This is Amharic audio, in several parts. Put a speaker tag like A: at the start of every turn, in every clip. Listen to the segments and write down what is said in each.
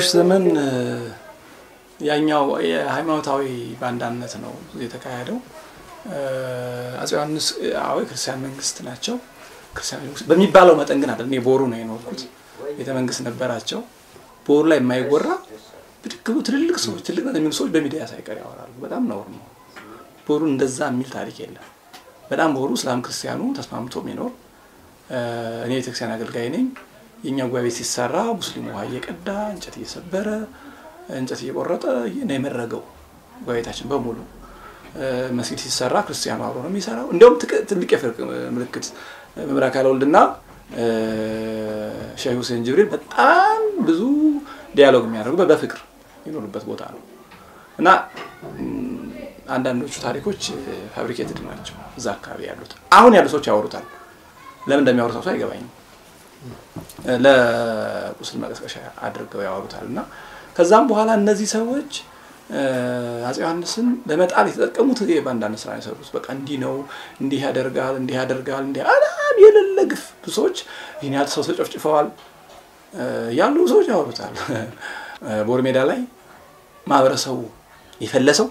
A: በዛሬዎች ዘመን ያኛው የሃይማኖታዊ ባንዳነት ነው የተካሄደው። አፄ ዮሐንስ አዎ ክርስቲያን መንግስት ናቸው። ክርስቲያን መንግስት በሚባለው መጠን ግን አይደለም። የቦሩ ነው የኖርኩት። ቤተ መንግስት ነበራቸው። ቦሩ ላይ የማይወራ ብድግ ብሎ ትልልቅ ሰዎች ትልቅ የሚሉ ሰዎች በሚዲያ ሳይቀር ያወራሉ። በጣም ነውር ነው። ቦሩ እንደዛ የሚል ታሪክ የለም። በጣም ቦሩ እስላም ክርስቲያኑ ተስማምቶ የሚኖር እኔ ቤተክርስቲያን አገልጋይ ነኝ። የእኛ ጉባኤ ቤት ሲሰራ ሙስሊሙ ውሃ እየቀዳ እንጨት እየሰበረ እንጨት እየቆረጠ ነው የመረገው ጉባኤ ቤታችን በሙሉ። መስጊድ ሲሰራ ክርስቲያኑ አብሮ ነው የሚሰራው። እንዲያውም ትልቅ የፍርቅ ምልክት መምህር አካለ ወልድና ሼህ ሁሴን ጅብሪል በጣም ብዙ ዲያሎግ የሚያደርጉ በፍቅር የሚኖሩበት ቦታ ነው እና አንዳንዶቹ ታሪኮች ፋብሪኬትድ ናቸው። እዛ አካባቢ ያሉት አሁን ያሉ ሰዎች ያወሩታል። ለምን እንደሚያወሩት ሰው አይገባኝም። ለቁስል መቀስቀሻ አድርገው ያወሩታል እና ከዛም በኋላ እነዚህ ሰዎች አፄ ዮሐንስን ለመጣል የተጠቀሙት በአንዳንድ ስራ የሰሩት በቃ እንዲህ ነው፣ እንዲህ ያደርጋል፣ እንዲህ ያደርጋል፣ እንዲህ በጣም የሌለ ግፍ ብዙ ሰዎች ይህን ያህል ሰው ተጨፍጭፈዋል ያሉ ሰዎች ያወሩታል። ቦር ሜዳ ላይ ማህበረሰቡ የፈለሰው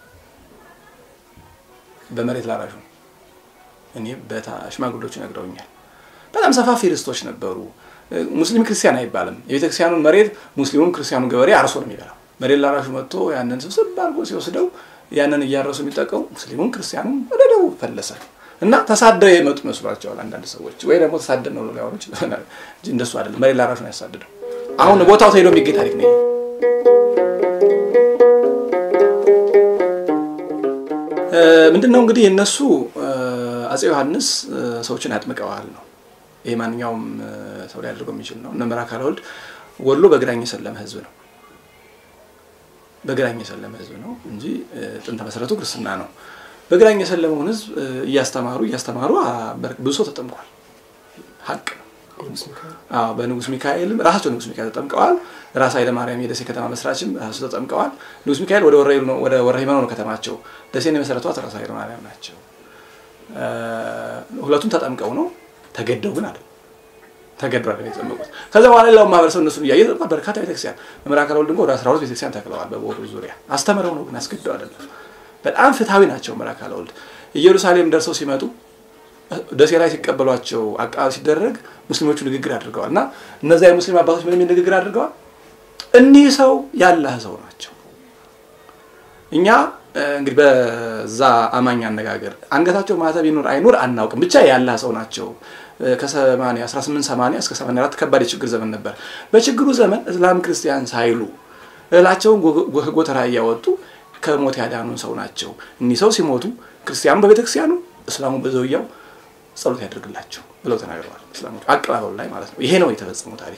A: በመሬት ላራሹ ነው። እኔ ሽማግሌዎቹ ነግረውኛል። በጣም ሰፋፊ ርስቶች ነበሩ። ሙስሊም ክርስቲያን አይባልም። የቤተክርስቲያኑን መሬት ሙስሊሙም ክርስቲያኑ ገበሬ አርሶ ነው የሚበላው። መሬት ላራሹ መጥቶ ያንን ስብስብ አድርጎ ሲወስደው ያንን እያረሱ የሚጠቀሙ ሙስሊሙም ክርስቲያኑም ወደ ደቡብ ፈለሰ እና ተሳደው የመጡ ይመስሏቸዋል አንዳንድ ሰዎች፣ ወይ ደግሞ ተሳደድ ነው ሊያወሩ ይችላል እንጂ እንደሱ አይደለም። መሬት ላራሹ ነው ያሳደደው። አሁን ቦታው ተሄዶ የሚገኝ ታሪክ ነው። ምንድነው እንግዲህ እነሱ አፄ ዮሐንስ ሰዎችን ያጥምቀዋል ነው። ይሄ ማንኛውም ሰው ሊያደርገው የሚችል ነው። እነ መምህር አካለ ወልድ ወሎ በግራኝ የሰለመ ህዝብ ነው። በግራኝ የሰለመ ህዝብ ነው እንጂ ጥንተ መሰረቱ ክርስትና ነው። በግራኝ የሰለመውን ህዝብ እያስተማሩ እያስተማሩ ብዙ ሰው ተጠምቋል። ሀቅ ነው። በንጉስ ሚካኤልም ራሳቸው ንጉስ ሚካኤል ተጠምቀዋል። ራስ ኃይለማርያም የደሴ ከተማ መስራችም ራሱ ተጠምቀዋል። ንጉስ ሚካኤል ወደ ወረ ሂመኖ ነው ከተማቸው። ደሴን የመሰረቷት ራስ ኃይለማርያም ናቸው። ሁለቱም ተጠምቀው ነው ተገደው ግን አለ ተገደው አለ የተጠመቁት። ከዛ በኋላ ሌላው ማህበረሰብ እነሱን እያየ በርካታ ቤተክርስቲያን መምህር አካለ ወልድ ወደ 12 ቤተክርስቲያን ተክለዋል። በቦሩ ዙሪያ አስተምረው ነው ግን አስገደው አይደለም። በጣም ፍትሐዊ ናቸው መምህር አካለ ወልድ። ኢየሩሳሌም ደርሰው ሲመጡ ደሴ ላይ ሲቀበሏቸው አቀባበል ሲደረግ ሙስሊሞቹ ንግግር አድርገዋል እና እነዚያ የሙስሊም አባቶች ምን የሚል ንግግር አድርገዋል? እኒህ ሰው ያላህ ሰው ናቸው። እኛ እንግዲህ በዛ አማኝ አነጋገር አንገታቸው ማተብ ይኑር አይኑር አናውቅም፣ ብቻ ያላህ ሰው ናቸው። ከ1880 እስከ 84 ከባድ የችግር ዘመን ነበር። በችግሩ ዘመን እስላም ክርስቲያን ሳይሉ እህላቸውን ጎተራ እያወጡ ከሞት ያዳኑን ሰው ናቸው። እኒህ ሰው ሲሞቱ ክርስቲያኑ በቤተክርስቲያኑ እስላሙ በዘውያው ጸሎት ያደርግላቸው ብለው ተናግረዋል። እስላሞች አቀባበሉ ላይ ማለት ነው። ይሄ ነው የተፈጸመው ታሪክ።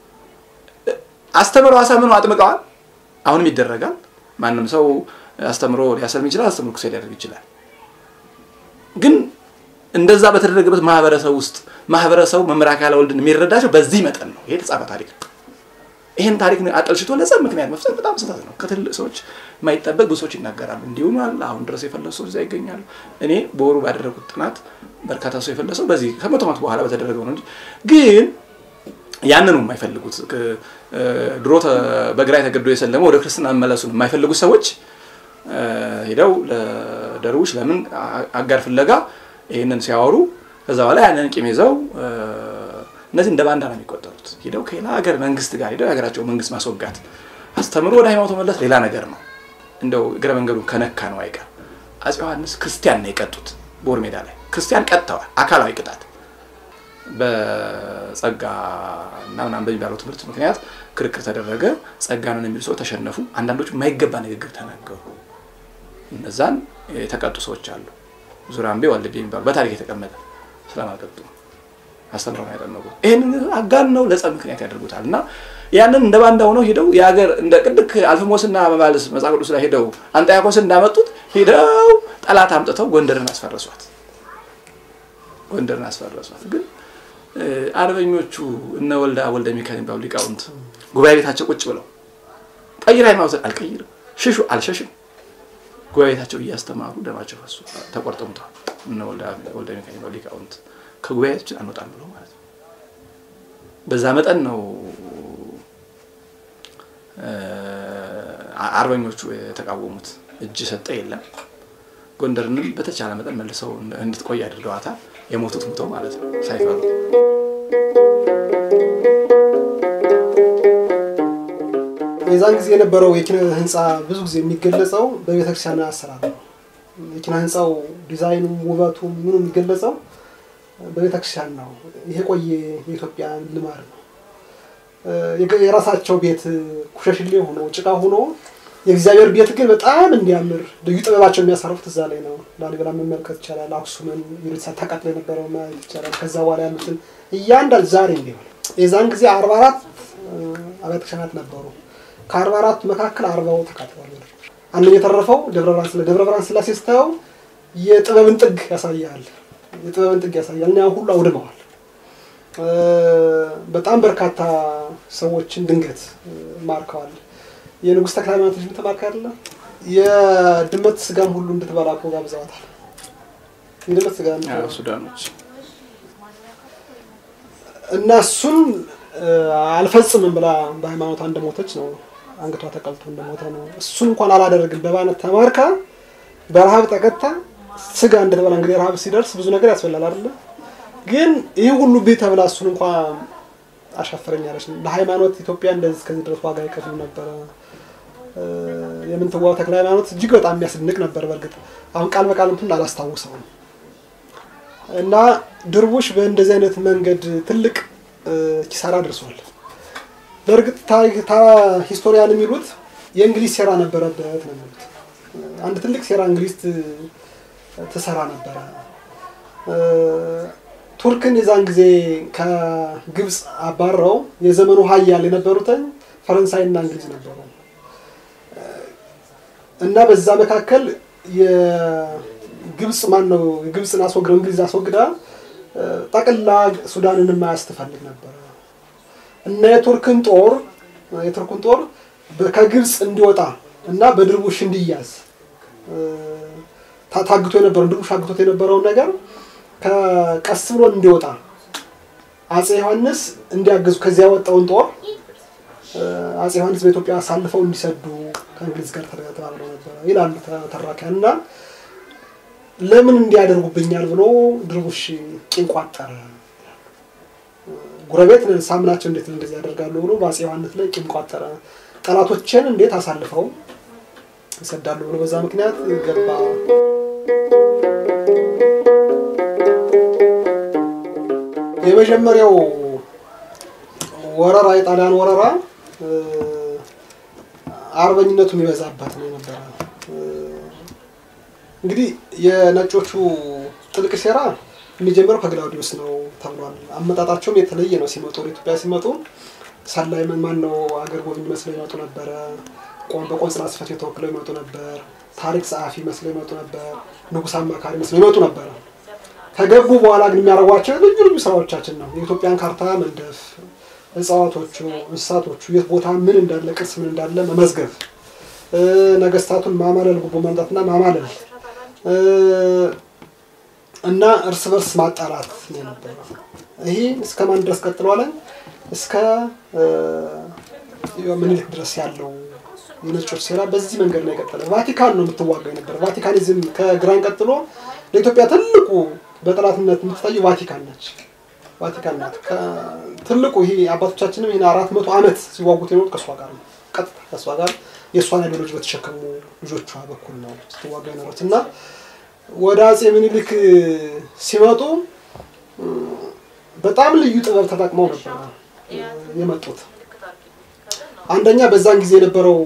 A: አስተምረው አሳምነው አጥምቀዋል። አሁንም ይደረጋል። ማንም ሰው አስተምሮ ሊያሰልም ይችላል። አስተምሮ ክሴ ሊያደርግ ይችላል። ግን እንደዛ በተደረገበት ማህበረሰብ ውስጥ ማህበረሰቡ መምህር አካለ ወልድን የሚረዳቸው በዚህ መጠን ነው። ይሄ የተጻፈ ታሪክ ነው። ይህን ታሪክ አጠልሽቶ ለጸብ ምክንያት መፍጠር በጣም ስህተት ነው። ከትልቅ ሰዎች የማይጠበቅ ብዙ ሰዎች ይናገራሉ። እንዲሆኗል አሁን ድረስ የፈለሱ ሰዎች እዛ ይገኛሉ። እኔ በወሩ ባደረጉት ጥናት በርካታ ሰው የፈለሰው በዚህ ከመቶ ዓመት በኋላ በተደረገው ነው እንጂ ግን ያንኑ የማይፈልጉት ድሮ በግራኝ ተገዶ የሰለመ ወደ ክርስትና መመለሱን የማይፈልጉት ሰዎች ሄደው ለደርቡሽ ለምን አጋር ፍለጋ ይህንን ሲያወሩ ከዛ በኋላ ያንን ቂም ይዘው እነዚህ እንደ ባንዳ ነው የሚቆጠሩት። ሄደው ከሌላ ሀገር መንግስት ጋር ሄደው የሀገራቸው መንግስት ማስወጋት አስተምሮ ወደ ሃይማኖቱ መለስ ሌላ ነገር ነው። እንደው እግረ መንገዱ ከነካ ነው አይቀር። አፄ ዮሐንስ ክርስቲያን ነው የቀጡት። ቦር ሜዳ ላይ ክርስቲያን ቀጥተዋል። አካላዊ ቅጣት በጸጋ እና ምናምን በሚባለው ትምህርት ምክንያት ክርክር ተደረገ። ጸጋ ነን የሚሉ ሰው ተሸነፉ። አንዳንዶቹ የማይገባ ንግግር ተናገሩ። እነዛን የተቀጡ ሰዎች አሉ። ዙራምቤ ዋልቤ የሚባሉ በታሪክ የተቀመጠ ስለማቀጡ አስተምረው ነው ያጠመቁት። ይህንን አጋን ነው ለጸብ ምክንያት ያደርጉታል። እና ያንን እንደ ባንዳ ሆነው ሄደው የሀገር እንደ ቅድክ አልፍሞስና መባልስ መጽሐፍ ቅዱስ ላይ ሄደው አንጣያኮስን እንዳመጡት ሄደው ጠላት አምጥተው ጎንደርን አስፈረሷት። ጎንደርን አስፈረሷት። ግን አርበኞቹ እነ ወልዳ ወልደ ሚካኤል የሚባሉ ሊቃውንት ጉባኤ ቤታቸው ቁጭ ብለው ቀይር ሃይማኖት አልቀይርም፣ ሽሹ አልሸሽም፣ ጉባኤ ቤታቸው እያስተማሩ ደማቸው ፈሱ፣ ተቆርጠው ሙተዋል። እነ ወልደ ሚካኤል የሚባሉ ሊቃውንት ከጉባኤያችን አንወጣም ብለው ማለት ነው። በዛ መጠን ነው አርበኞቹ የተቃወሙት እጅ ሰጠ የለም። ጎንደርንም በተቻለ መጠን መልሰው እንድትቆይ አድርገዋታል። የሞቱት ሙተው ማለት ነው ሳይፈሩ።
B: የዛን ጊዜ የነበረው የኪነ ህንፃ ብዙ ጊዜ የሚገለጸው በቤተክርስቲያን አሰራር ነው። የኪነ ህንፃው ዲዛይኑም ውበቱም ምኑ የሚገለጸው በቤተክርስቲያን ነው። ይሄ ቆየ የኢትዮጵያ ልማድ ነው። የራሳቸው ቤት ኩሸሽሌ ሆኖ ጭቃ ሆኖ የእግዚአብሔር ቤት ግን በጣም እንዲያምር ልዩ ጥበባቸው የሚያሳርፉት እዛ ላይ ነው። ላሊበላ መመልከት ይቻላል። አክሱምን የቤተሳ ተቃጥሎ የነበረው ማየት ይቻላል። ከዛ በኋላ ያሉትን እያንዳንድ ዛሬ እንዲሆን የዛን ጊዜ አርባ አራት አብያተ ክርስቲያናት ነበሩ። ከአርባ አራቱ መካከል አርባው ተቃጥሏል። አንደኛ የተረፈው ደብረ ብርሃን ስላ ደብረ ብርሃን ስላሴ ስታየው የጥበብን ጥግ ያሳያል። የጥበብን ጥግ ያሳያል እና ሁሉ አውድመዋል። በጣም በርካታ ሰዎችን ድንገት ማርከዋል። የንጉሥ ተክለ ሃይማኖት ልጅ ተማርካ አይደለ? የድመት ስጋም ሁሉ እንድትበላ እኮ ጋብዘዋታል። የድመት ስጋ
A: ሱዳኖች
B: እና እሱን አልፈጽምም ብላ በሃይማኖቷ እንደሞተች ነው። አንገቷ ተቀልቶ እንደሞተ ነው። እሱን እንኳን አላደረግም በባነት ተማርካ በረሃብ ተቀጣ ስጋ እንድትበላ እንግዲህ ረሃብ ሲደርስ ብዙ ነገር ያስበላል አይደለ? ግን ይህ ሁሉ ቤት ተብላ እሱን እንኳን አሻፈረኛለች። ለሃይማኖት ኢትዮጵያ እንደዚህ እስከዚህ ድረስ ዋጋ ይከፍሉ ነበረ። የምንትዋብ ተክለ ሃይማኖት እጅግ በጣም የሚያስደንቅ ነበር። በእርግጥ አሁን ቃል በቃል እንትን አላስታውሰውም። እና ድርቡሽ በእንደዚህ አይነት መንገድ ትልቅ ኪሳራ ደርሷል። በእርግጥ ሂስቶሪያን የሚሉት የእንግሊዝ ሴራ ነበረበት ነው የሚሉት። አንድ ትልቅ ሴራ እንግሊዝ ትሰራ ነበረ። ቱርክን የዛን ጊዜ ከግብፅ አባረው የዘመኑ ሀያል የነበሩትን ፈረንሳይና እንግሊዝ ነበሩ እና በዛ መካከል የግብፅ ማን ነው የግብፅን አስወግደው እንግሊዝ አስወግዳ ጠቅላ ሱዳንን ማያዝ ትፈልግ ነበረ እና የቱርክን ጦር የቱርክን ጦር ከግብፅ እንዲወጣ እና በድርቡሽ እንዲያዝ ታግቶ የነበረው ድርቡሽ አግቶት የነበረውን ነገር ቀስ ብሎ እንዲወጣ አጼ ዮሐንስ እንዲያግዙ ከዚያ ያወጣውን ጦር አጼ ዮሐንስ በኢትዮጵያ አሳልፈው እንዲሰዱ ከእንግሊዝ ጋር ተባብለው ነበረ ይላሉ ተራኪያን። እና ለምን እንዲያደርጉብኛል ብሎ ድርቡሽ ቂም ቋጠረ። ጉረቤት ሳምናቸው እንዴት እንደዚህ ያደርጋሉ ብሎ በአጼ ዮሐንስ ላይ ቂም ቋጠረ። ጠላቶችን እንዴት አሳልፈው ይሰዳሉ ብሎ በዛ ምክንያት ገባ። የመጀመሪያው ወረራ የጣሊያን ወረራ አርበኝነቱ የሚበዛበት ነው የነበረ። እንግዲህ የነጮቹ ጥልቅ ሴራ የሚጀምረው ከግላውዲዮስ ነው ተብሏል። አመጣጣቸውም የተለየ ነው። ሲመጡ ወደ ኢትዮጵያ ሲመጡ ሰላይ ማን ነው አገር ጎብኝ መስለው ይመጡ ነበረ። በቆንስላ ጽሕፈት ቤት ተወክለው ይመጡ ነበር። ታሪክ ጸሐፊ መስለው ይመጡ ነበር። ንጉሥ አማካሪ መስለው ይመጡ ነበረ። ከገቡ በኋላ ግን የሚያደርጓቸው ልዩ ልዩ ስራዎቻችን ነው። የኢትዮጵያን ካርታ መንደፍ፣ እጽዋቶቹ፣ እንስሳቶቹ የት ቦታ ምን እንዳለ ቅርስ ምን እንዳለ መመዝገብ፣ ነገስታቱን ማማለል፣ ጉቦ ማምጣትና ማማለል እና እርስ በርስ ማጣላት ነው የነበረው። ይሄ እስከ ማን ድረስ ቀጥሏል? እስከ ምኒልክ ድረስ ያለው የነጮች ሴራ በዚህ መንገድ ነው የቀጠለ። ቫቲካን ነው የምትዋጋው የነበረ። ቫቲካኒዝም ከግራኝ ቀጥሎ ለኢትዮጵያ ትልቁ በጠላትነት የምትታየው ቫቲካን ነች። ቫቲካን ናት ትልቁ። ይሄ አባቶቻችንም ይህን አራት መቶ ዓመት ሲዋጉት የኖሩት ከእሷ ጋር ነው። ቀጥታ ከእሷ ጋር የእሷን አይዲዮሎጂ በተሸከሙ ልጆቿ በኩል ነው ስትዋጋ የኖሩት እና ወደ አጼ ምኒልክ ሲመጡ በጣም ልዩ ጥበብ ተጠቅመው ነበር የመጡት። አንደኛ በዛን ጊዜ የነበረው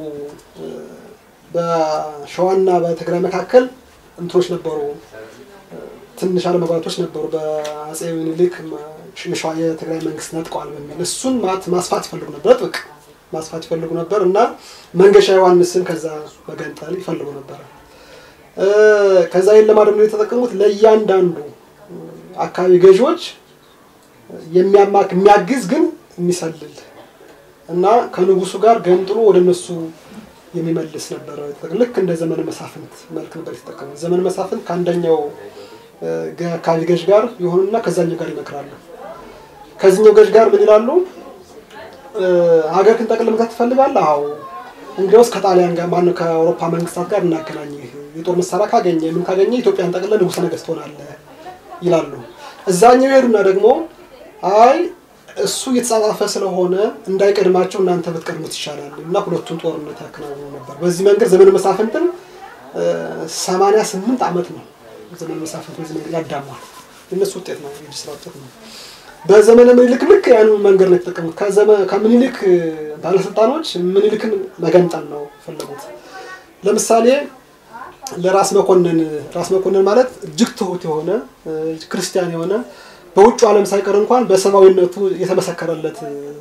B: በሸዋና በትግራይ መካከል እንትኖች ነበሩ፣ ትንሽ አለመግባባቶች ነበሩ። በአጼ ምኒልክ ሸዋ የትግራይ መንግስት ነጥቀዋል በሚል እሱን ማስፋት ይፈልጉ ነበር፣ ጥብቅ ማስፋት ይፈልጉ ነበር እና መንገሻ ዮሐንስን ከዛ መገንጠል ይፈልጉ ነበር። ከዛ ይህን ለማድረግ ነው የተጠቀሙት። ለእያንዳንዱ አካባቢ ገዢዎች የሚያማክ የሚያግዝ ግን የሚሰልል እና ከንጉሱ ጋር ገንጥሎ ወደ እነሱ የሚመልስ ነበረ። ልክ እንደ ዘመነ መሳፍንት መልክ ነበር የተጠቀሙት። ዘመነ መሳፍንት ከአንደኛው አካባቢ ገዥ ጋር የሆኑና ከዛኛው ጋር ይመክራሉ። ከዚህኛው ገዥ ጋር ምን ይላሉ? ሀገር ክን ጠቅልል መግዛት ትፈልጋለህ? አዎ እንግዲያውስ ከጣሊያን ጋር ማነው ከአውሮፓ መንግስታት ጋር እናገናኝህ፣ የጦር መሳሪያ ካገኘ ምን ካገኘ ኢትዮጵያን ጠቅልለህ ንጉሠ ነገሥት ትሆናለህ ይላሉ። እዛኛው ይሄዱና ደግሞ አይ እሱ እየተጻጻፈ ስለሆነ እንዳይቀድማቸው እናንተ ብትቀድሙት ይሻላል እና ሁለቱን ጦርነት ያከናውኑ ነበር። በዚህ መንገድ ዘመነ መሳፍንትን ሰማንያ ስምንት ዓመት ነው ዘመነ መሳፍንት በዚህ መንገድ ያዳሟል። የእነሱ ውጤት ነው፣ የእጅ ስራ ውጤት ነው። በዘመነ ምኒልክ ልክ ያን መንገድ ነው የተጠቀሙት። ከምኒልክ ባለስልጣኖች ምኒልክን መገንጠል ነው ፈለጉት። ለምሳሌ ለራስ መኮንን ራስ መኮንን ማለት እጅግ ትሁት የሆነ ክርስቲያን የሆነ በውጭ ዓለም ሳይቀር እንኳን በሰብአዊነቱ የተመሰከረለት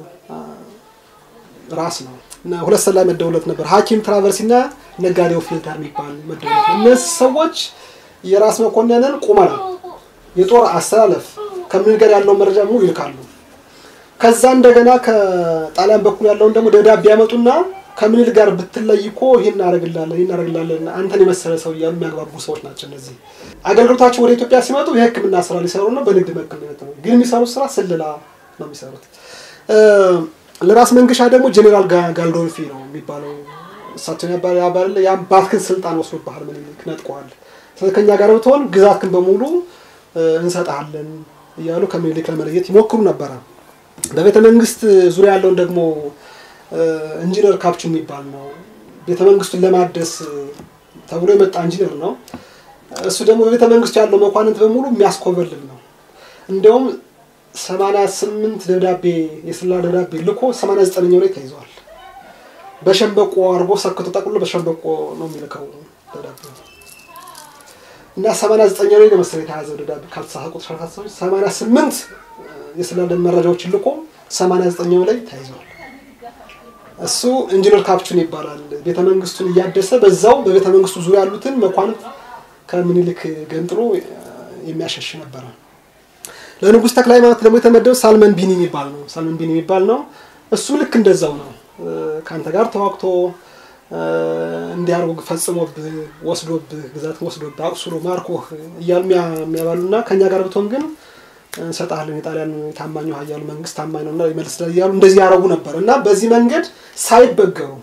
B: ራስ ነው። ሁለት ሰላይ መደውለት ነበር። ሐኪም ትራቨርሲ እና ነጋዴው ፊልተር የሚባል መደውለት። እነዚህ ሰዎች የራስ መኮንንን ቁመና፣ የጦር አሰላለፍ ከምኒልክ ጋር ያለውን መረጃ ሙሉ ይልካሉ። ከዛ እንደገና ከጣሊያን በኩል ያለውን ደግሞ ደብዳቤ ያመጡና ከምኒልክ ጋር ብትለይ እኮ ይህን እናደርግላለን ይህን እናደርግላለን አንተን የመሰለ ሰው እያሉ የሚያግባቡ ሰዎች ናቸው። እነዚህ አገልግሎታቸው ወደ ኢትዮጵያ ሲመጡ የሕክምና ስራ ሊሰሩ ነው። በንግድ መክል ነው፣ ግን የሚሰሩት ስራ ስለላ ነው የሚሰሩት። ለራስ መንገሻ ደግሞ ጄኔራል ጋልዶልፊ ነው የሚባለው እሳቸውን ያባል የአባትህን ስልጣን ወስዶብሃል፣ ምኒልክ ነጥቀዋል። ስለዚህ ከኛ ጋር ብትሆን ግዛትህን በሙሉ እንሰጥሃለን እያሉ ከምኒልክ ለመለየት ይሞክሩ ነበረ። በቤተ መንግስት ዙሪያ ያለውን ደግሞ ኢንጂነር ካፕቹ የሚባል ነው። ቤተ መንግስቱን ለማደስ ተብሎ የመጣ ኢንጂነር ነው። እሱ ደግሞ በቤተ መንግስቱ ያለው መኳንንት በሙሉ የሚያስኮበልል ነው። እንዲያውም ሰማንያ ስምንት ደብዳቤ የስላ ደብዳቤ ልኮ ሰማንያ ዘጠነኛው ላይ ተይዟል። በሸንበቆ አድርጎ ሰክቶ ጠቅሎ በሸንበቆ ነው የሚልከው ደብዳቤ እና ሰማንያ ዘጠኛው ላይ ለመሰለኝ የተያዘው ደብዳቤ ካልተሳሳትኩ ቁጥር ሰማንያ ስምንት የስላ መረጃዎችን ልኮ ሰማንያ ዘጠኛው ላይ ተይዟል። እሱ ኢንጂነር ካፕቹን ይባላል። ቤተ መንግስቱን እያደሰ በዛው በቤተ መንግስቱ ዙሪያ ያሉትን መኳንንት ከምኒልክ ገንጥሎ የሚያሸሽ ነበረ። ለንጉሥ ተክለ ሃይማኖት ደግሞ የተመደበው ሳልመን ቢኒ የሚባል ነው። ሳልመን ቢኒ የሚባል ነው። እሱ ልክ እንደዛው ነው። ከአንተ ጋር ተዋግቶ እንዲያርጉ ፈጽሞብህ ወስዶብህ ግዛትን ወስዶብህ አቁስሎ ማርኮህ እያሉ የሚያባሉና ከእኛ ጋር ብትሆን ግን እንሰጣለን የጣሊያን ታማኙ ኃያሉ መንግስት ታማኝ ነውና ይመልስ እያሉ እንደዚህ ያደረጉ ነበር እና በዚህ መንገድ ሳይበገሩ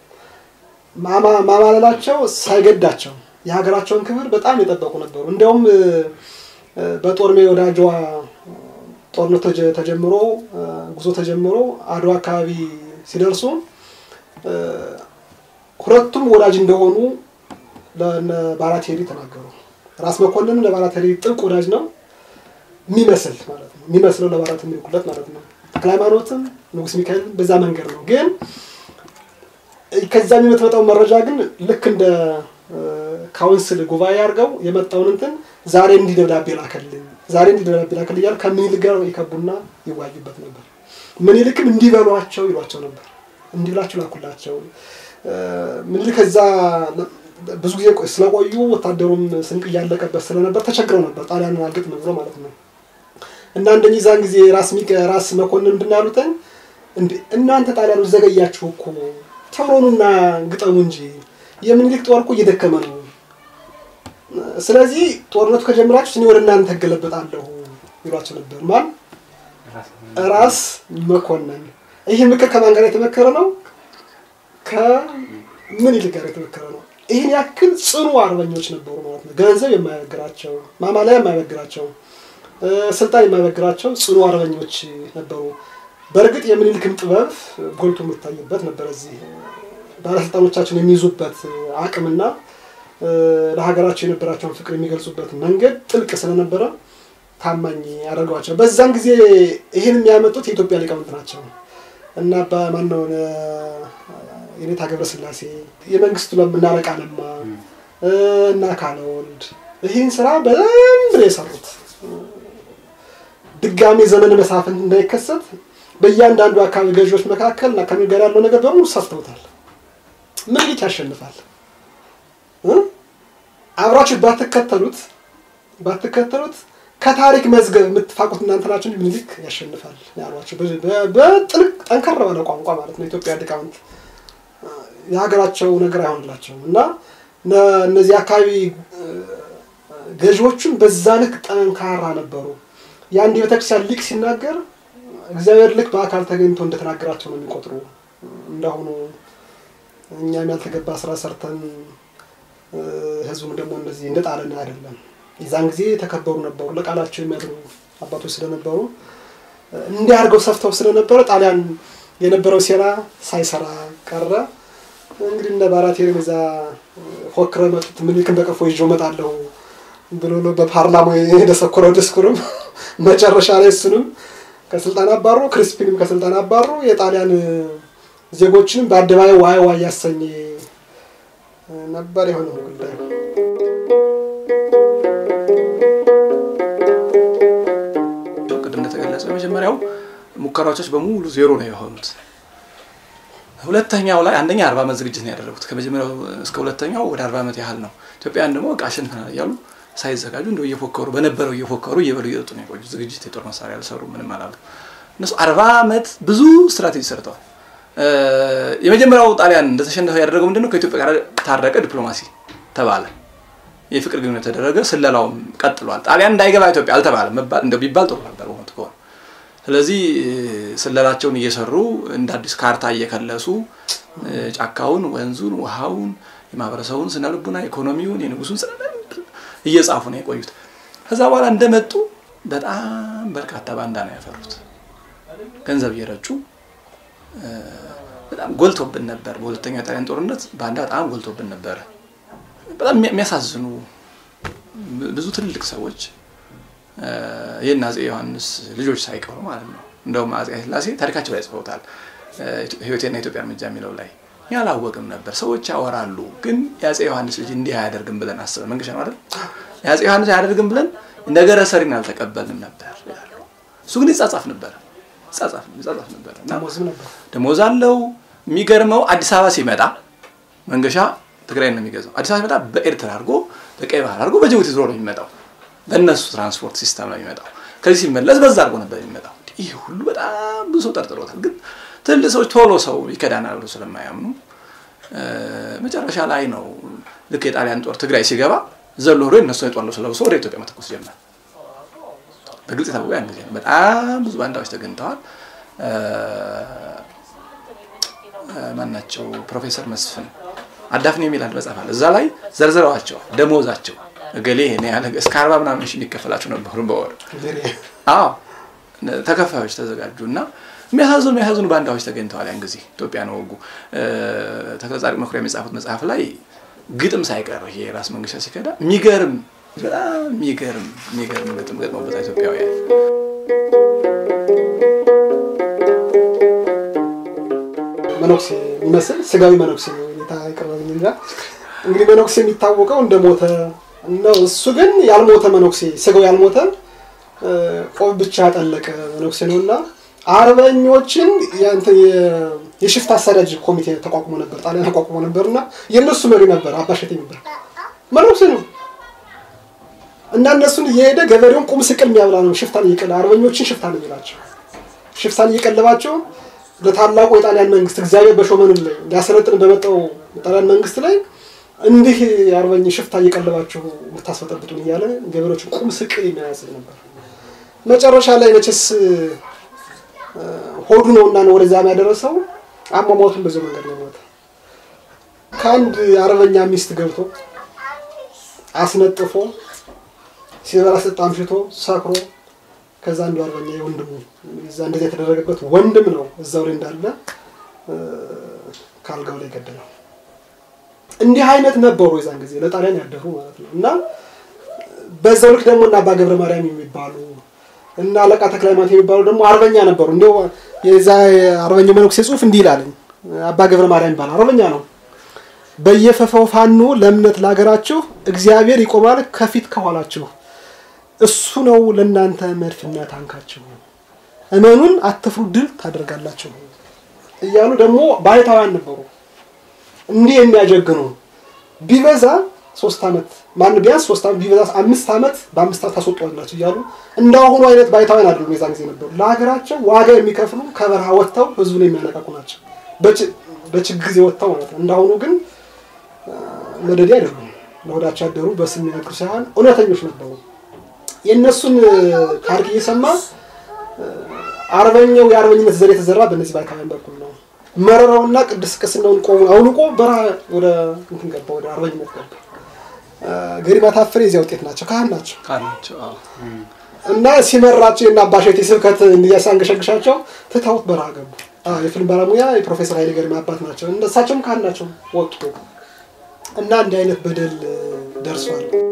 B: ማማለላቸው ሳይገዳቸው የሀገራቸውን ክብር በጣም የጠበቁ ነበሩ። እንዲያውም በጦር ሜዳ ወደ አድዋ ጦርነት ተጀምሮ ጉዞ ተጀምሮ አድዋ አካባቢ ሲደርሱ ሁለቱም ወዳጅ እንደሆኑ ለባራቴሪ ተናገሩ። ራስ መኮንን ለባራቴሪ ጥብቅ ወዳጅ ነው የሚመስል ማለት ነው የሚመስለው ለባራት የሚልኩለት ማለት ነው። ተክለ ሃይማኖትም ንጉስ ሚካኤል በዛ መንገድ ነው። ግን ከዛ የምትመጣው መረጃ ግን ልክ እንደ ካውንስል ጉባኤ አድርገው የመጣውን እንትን ዛሬ እንዲህ ደብዳቤ ላከልኝ፣ ዛሬ እንዲህ ደብዳቤ ላከልኝ እያሉ ከምኒልክ ጋር ይከቡና ይዋዩበት ነበር። ምኒልክም እንዲበሏቸው ይሏቸው ነበር። እንዲህ ብላችሁ ላኩላቸው። ምኒልክ ከዛ ብዙ ጊዜ ስለቆዩ ወታደሩም ስንቅ እያለቀበት ስለነበር ተቸግረው ነበር። ጣሊያንን አልገጥም ብሎ ማለት ነው። እና እንደኚህ ዛን ጊዜ ራስ ሚቀ ራስ መኮንን ምንድን ያሉትኝ እንዴ እናንተ ጣሊያኖች ዘገያችሁ እኮ ተብሎኑና ግጠሙ እንጂ የምኒልክ ጦር እኮ እየደከመ ነው። ስለዚህ ጦርነቱ ከጀመራችሁ እኔ ወደ እናንተ እገለበጣለሁ ይሏቸው ነበር። ማን ራስ መኮንን። ይህ ምክር ከማን ጋር የተመከረ ነው? ከምኒልክ ጋር የተመከረ ነው። ይህን ያክል ጽኑ አርበኞች ነበሩ ማለት ነው። ገንዘብ የማይበግራቸው ማማለያ የማይበግራቸው ስልጣን የማይበግራቸው ጽኑ አርበኞች ነበሩ። በእርግጥ የምኒልክን ጥበብ ጎልቶ የሚታይበት ነበር። እዚህ ባለስልጣኖቻቸውን የሚይዙበት አቅምና ለሀገራቸው የነበራቸውን ፍቅር የሚገልጹበት መንገድ ጥልቅ ስለነበረ ታማኝ ያደርገዋቸው። በዛን ጊዜ ይህን የሚያመጡት የኢትዮጵያ ሊቃውንት ናቸው እና በማነው የኔታ ገብረስላሴ የመንግስቱ እናለቃ ለማ እና ካለወልድ ይህን ስራ በደንብ ነው የሰሩት። ድጋሜ ዘመነ መሳፍንት እንዳይከሰት በእያንዳንዱ አካባቢ ገዢዎች መካከል እና ከምኒልክ ጋር ያለው ነገር በሙሉ ሰርተውታል። ምኒልክ ያሸንፋል። አብራችሁ ባትከተሉት ባትከተሉት ከታሪክ መዝገብ የምትፋቁት እናንተ ናችሁ እንጂ ምኒልክ ያሸንፋል ያሏቸው በጥልቅ ጠንከር ባለ ቋንቋ ማለት ነው። ኢትዮጵያ ሊቃውንት የሀገራቸው ነገር አይሆንላቸውም እና እነዚህ አካባቢ ገዢዎቹም በዛ ልክ ጠንካራ ነበሩ። የአንድ የቤተክርስቲያን ሊቅ ሲናገር እግዚአብሔር ልክ በአካል ተገኝቶ እንደተናገራቸው ነው የሚቆጥሩ። እንዳሁኑ እኛም ያልተገባ ስራ ሰርተን ህዝቡም ደግሞ እንደዚህ እንደ ጣለን አይደለም። የዛን ጊዜ የተከበሩ ነበሩ፣ ለቃላቸው የሚያድሩ አባቶች ስለነበሩ እንዲህ አድርገው ሰፍተው ስለነበረ ጣሊያን የነበረው ሴራ ሳይሰራ ቀረ። እንግዲህ እነ ባራቴሪም እዛ ፎክረው መጡት። ምኒልክን በቀፎ ይዤው እመጣለሁ ብሎ በፓርላማው የደሰኮረው ድስኩርም መጨረሻ ላይ እሱንም ከስልጣን አባሩ፣ ክሪስፒንም ከስልጣን አባሩ። የጣሊያን ዜጎችንም በአደባባይ ዋይ ዋይ ያሰኘ ነበር የሆነው ጉዳይ።
A: ቅድም እንደተገለጸው የመጀመሪያው ሙከራዎች በሙሉ ዜሮ ነው የሆኑት። ሁለተኛው ላይ አንደኛ አርባ ዓመት ዝግጅት ነው ያደረጉት። ከመጀመሪያው እስከ ሁለተኛው ወደ አርባ ዓመት ያህል ነው። ኢትዮጵያን ደግሞ በቃ አሸንፈናል እያሉ ሳይዘጋጁ እንደው እየፎከሩ በነበረው እየፎከሩ እየበሉ እየጠጡ ነው የቆዩት። ዝግጅት የጦር መሳሪያ አልሰሩ ምንም አላሉ። እነሱ አርባ ዓመት ብዙ ስትራቴጂ ሰርተዋል። የመጀመሪያው ጣሊያን እንደተሸነፈ ያደረገው ምንድነው? ከኢትዮጵያ ጋር ታረቀ፣ ዲፕሎማሲ ተባለ፣ የፍቅር ግንኙነት ተደረገ፣ ስለላውም ቀጥሏል። ጣሊያን እንዳይገባ ኢትዮጵያ አልተባለም። መባል እንደው ቢባል ጥሩ ነበር በእውነቱ ከሆነ ስለዚህ ስለላቸውን እየሰሩ እንደ አዲስ ካርታ እየከለሱ ጫካውን፣ ወንዙን፣ ውሃውን፣ የማህበረሰቡን ስነ ልቡና፣ ኢኮኖሚውን፣ የንጉሱን ስነ እየጻፉ ነው የቆዩት። ከዛ በኋላ እንደመጡ በጣም በርካታ ባንዳ ነው ያፈሩት። ገንዘብ እየረጩ በጣም ጎልቶብን ነበር። በሁለተኛው የጣሊያን ጦርነት ባንዳ በጣም ጎልቶብን ነበረ። በጣም የሚያሳዝኑ ብዙ ትልልቅ ሰዎች ይህን አፄ ዮሐንስ ልጆች ሳይቀሩ ማለት ነው። እንደውም አፄ ኃይለሥላሴ ታሪካቸው ላይ ጽፈውታል። ሕይወቴና ኢትዮጵያ እርምጃ የሚለው ላይ ያላወቅም ነበር። ሰዎች ያወራሉ፣ ግን የአፄ ዮሐንስ ልጅ እንዲህ አያደርግም ብለን አስበን መንገሻ ነው አይደል? የአፄ ዮሐንስ አያደርግም ብለን ነገረ ሰሪን አልተቀበልንም ነበር ይላሉ። እሱ ግን ይጻጻፍ ነበር ይጻጻፍ ነበር እና ደሞዝ አለው። የሚገርመው አዲስ አበባ ሲመጣ መንገሻ ትግራይ ነው የሚገዛው። አዲስ አበባ ሲመጣ በኤርትራ አድርጎ በቀይ ባህር አድርጎ በጅቡቲ ዞሮ ነው የሚመጣው በእነሱ ትራንስፖርት ሲስተም ነው የሚመጣው። ከዚህ ሲመለስ በዛ አድርጎ ነበር የሚመጣው። ይህ ሁሉ በጣም ብዙ ሰው ጠርጥሮታል። ግን ትልቅ ሰዎች ቶሎ ሰው ይከዳናል ብሎ ስለማያምኑ መጨረሻ ላይ ነው ልክ የጣሊያን ጦር ትግራይ ሲገባ ዘሎ ሄዶ የነሱ የጦር ልብስ ለብሶ ወደ ኢትዮጵያ መተኮስ ጀመር። በግልጽ የታወቀ ያን ጊዜ ነው። በጣም ብዙ ባንዳዎች ተገኝተዋል። ማናቸው ፕሮፌሰር መስፍን አዳፍኔ የሚል አንድ መጽሐፍ አለ። እዛ ላይ ዘርዝረዋቸዋል ደሞዛቸው እገሌ ይሄን ያህል እስከ አርባ ምናምን ሺህ የሚከፈላቸው ነበሩ በወር። አዎ ተከፋዮች ተዘጋጁ እና የሚያሳዝኑ የሚያሳዝኑ ባንዳዎች ተገኝተዋል። ያን ጊዜ ኢትዮጵያን ወጉ። ተክለጻድቅ መኩሪያ የሚጻፉት መጽሐፍ ላይ ግጥም ሳይቀር ይሄ ራስ መንገሻ ሲከዳ የሚገርም በጣም የሚገርም የሚገርም ግጥም ገጥመውበታል ኢትዮጵያውያን።
B: መነኩሴ የሚመስል ስጋዊ መነኩሴ ነው የቀረበኝ እንጃ። እንግዲህ መነኩሴ የሚታወቀው እንደሞተ ነው። እሱ ግን ያልሞተ መነኩሴ ስጋው ያልሞተ ቆብ ብቻ ያጠለቀ መነኩሴ ነው እና አርበኞችን የሽፍት አሳዳጅ ኮሚቴ ተቋቁሞ ነበር፣ ጣሊያን ተቋቁሞ ነበር እና የእነሱ መሪ ነበር አባሸቴ ነበር። መነኩሴ ነው እና እነሱን እየሄደ ገበሬውን ቁም ስቅል የሚያብላ ነው። ሽፍታን እየቀለ አርበኞችን ሽፍታን የሚላቸው ሽፍታን እየቀለባቸው ለታላቁ የጣሊያን መንግስት እግዚአብሔር በሾመንም ላይ ሊያሰለጥን በመጣው የጣሊያን መንግስት ላይ እንዲህ የአርበኝ ሽፍታ እየቀለባችሁ የምታስፈጠብጡን እያለ ገበሬዎችን ቁም ስቅል የሚያያስል ነበር። መጨረሻ ላይ መቼስ ሆዱ ነው እና ወደዛ ያደረሰው አሟሟቱን በዚህ መንገድ ነው ሞተ። ከአንድ አርበኛ ሚስት ገብቶ አስነጥፎ ሲበላ ስጥ አምሽቶ ሰክሮ ከዛ አንዱ አርበኛ የወንድሙ እዛ እንደዚህ የተደረገበት ወንድም ነው እዛው ላይ እንዳለ ካልጋው ላይ ገደለው። እንዲህ አይነት ነበሩ የዛን ጊዜ ለጣሊያን ያደሩ ማለት ነው። እና በዛው ልክ ደግሞ እና አባ ገብረ ማርያም የሚባሉ እና አለቃ ተክለ ሃይማኖት የሚባሉ ደግሞ አርበኛ ነበሩ። እንዲያው የዛ አርበኛ መነኩሴ ጽሑፍ እንዲህ ይላል። አባ ገብረ ማርያም ይባላል አርበኛ ነው። በየፈፋው ፋኖ ለእምነት ለሀገራችሁ እግዚአብሔር ይቆማል ከፊት ከኋላችሁ እሱ ነው ለእናንተ መድፍና ታንካችሁ፣ እመኑን አትፍሩ፣ ድል ታደርጋላችሁ እያሉ ደግሞ ባይታውያን ነበሩ። እንዲህ የሚያጀግኑ ቢበዛ ሶስት ዓመት ማን ቢያንስ ሶስት ዓመት ቢበዛ አምስት ዓመት በአምስት ዓመት ታስወጧላችሁ እያሉ እንዳሁኑ አይነት ባይታውያን አይደሉም። የዛን ጊዜ ነበሩ። ለሀገራቸው ዋጋ የሚከፍሉ ከበረሃ ወጥተው ህዝቡን የሚያነቃቁ ናቸው። በችግር ጊዜ ወጥተው ማለት ነው። እንዳሁኑ ግን መደዴ አይደሉም። ለሆዳቸው ያደሩ በስም የሚነግሩ ሳይሆን እውነተኞች ነበሩ። የእነሱን ታሪክ እየሰማ አርበኛው የአርበኝነት ዘር የተዘራ በእነዚህ ባይታውያን በኩል ነው። መረረውና ቅዱስ ቅስናውን ቆሙን አውልቆ በረሃ ወደ እንትን ገባ፣ ወደ አርበኝነት ገባ። ገሪማ ታፈሬ የዚያ ውጤት ናቸው፣ ካህን ናቸው።
A: ካላቸው አዎ።
B: እና ሲመራቸው የእነ አባሸቴ ስብከት እንዲያሳንገሸግሻቸው ትተውት በረሃ ገቡ። አዎ፣ የፊልም ባለሙያ የፕሮፌሰር ኃይሌ ገሪማ አባት ናቸው። እነሳቸውም ካህን ናቸው፣ ወጡ እና እንዲህ አይነት በደል ደርሷል።